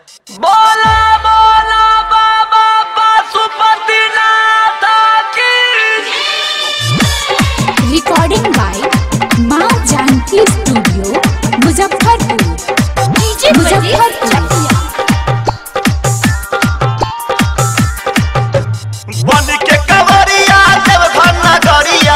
बोला बोला बाबा पशुपतिनाथ की रिकॉर्डिंग बाय माँ जानकी स्टूडियो मुजफ्फरपुर मुजफ्फरपुर बन के कवरिया जब घर नगरिया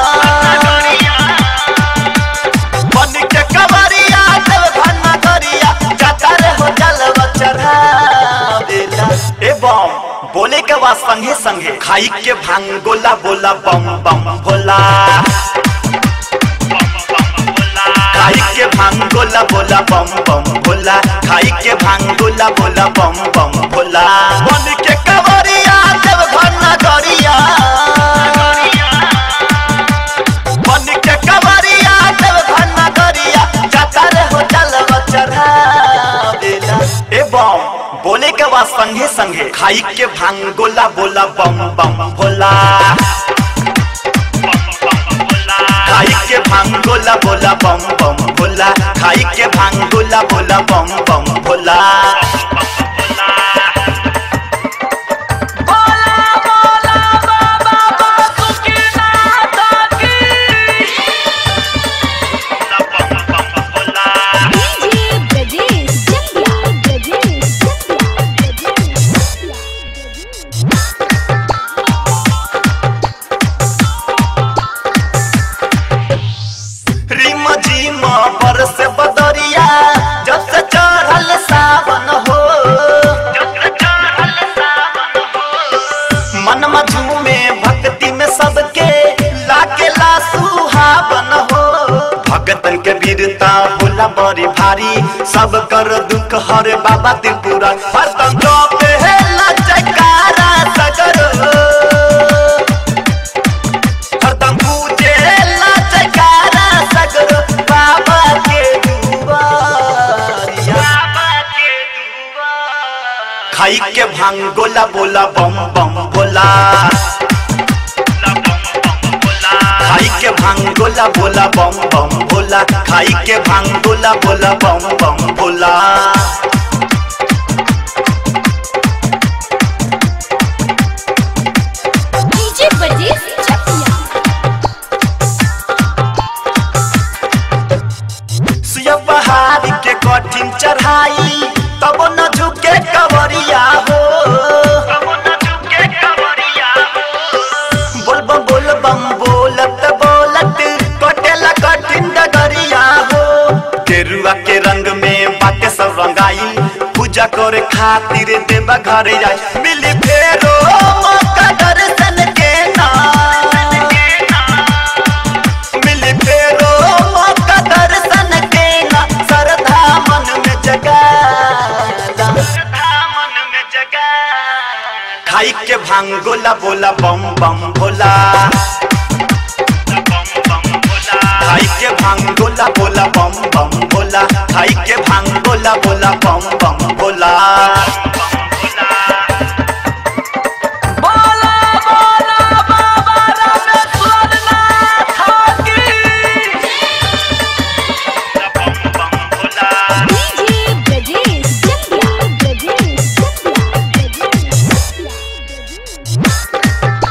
बन के कवरिया जब घर नगरिया कतर हो जलवा चढ़ावेला ए बम बोले के बाद संगे संगे खाई के भांग गोला बोला बम बम भोला खाई के भांग गोला बोला बम बम भोला खाई के भांग गोला बोला बम बम भोला बन के कवरिया जब घर नगरिया बन के कवरिया जब घर नगरिया कतर हो जलवा चढ़ावेला ए बम बोले के बाद संगे संगे खाई के भांग गोला बोला बम बम भोला खाई के भांग गोला बोला बम बम भोला खाई के भांग गोला बोला बम बम भोला बोला बोला बाबा पशुपतिनाथ की डीजे ब्रजेश चंद्रा ब्रजेश चंद्रा ब्रजेश रिम झिम पर से बदरिया जब से चढ़ल सावन हो मन में झूमे भक्ति में सबके लाकेला सुहावन हो भगतन के वीरता होला बड़ी भारी सब कर दुख हर बाबा त्रिपुरा हरदम पे है लचकारा सगर हरदम पूजे लचकारा सगर बाबा के दुआरिया खाई के भांग गोला बोला बम बम बोला खाई के भांग गोला बोला बम बम बोला खाई के भांग गोला बोला बम बम बोला डीजे ब्रजेश चंद्रा सुया पहाड़ के कठिन चढ़ाई तब न झुके कवरिया हो बोलबम बोलबम बोलत बोलत कटेला कठिन डगरिया हो केरुआ के रंग में बाटे सब रंगाई पूजा करे खातिर देवा घरे जाई मिली फेरो मौका दर्शन के ना मिली फेरो मौका दर्शन के ना श्रद्धा मन में जगाला खाई के भांग गोला बोला बम बम भोला खाई के भांग गोला बोला बम बम भोला खाई के भांग गोला बोला बम बम भोला बोला बोला बाबा रामेश्वरनाथ की डीजे ब्रजेश चंद्रा ब्रजेश चंद्रा ब्रजेश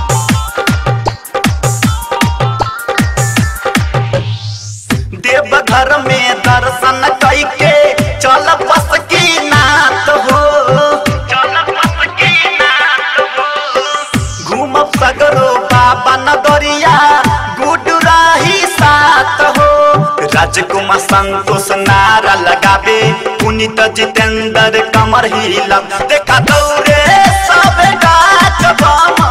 देवघर में दर्शन कैके चल बस की नाथ हो घूमब सगरो बाबा नगरिया गुडू राही साथ हो राजकुमार संतोष नारा लगाबे पुनीत जितेंद्र कमर हिला देखा दौरे सब गाछ बामा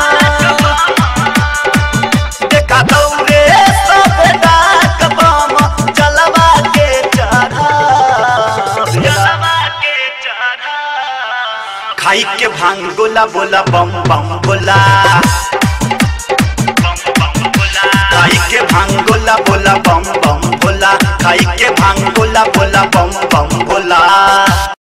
देखा दौरे सब डाक बम जलवा के चढ़ा खाई के भांग गोला बोला बम बम बोला खाई के भांग गोला बोला बम बम बोला खाई के भांग गोला बोला बम बम बोला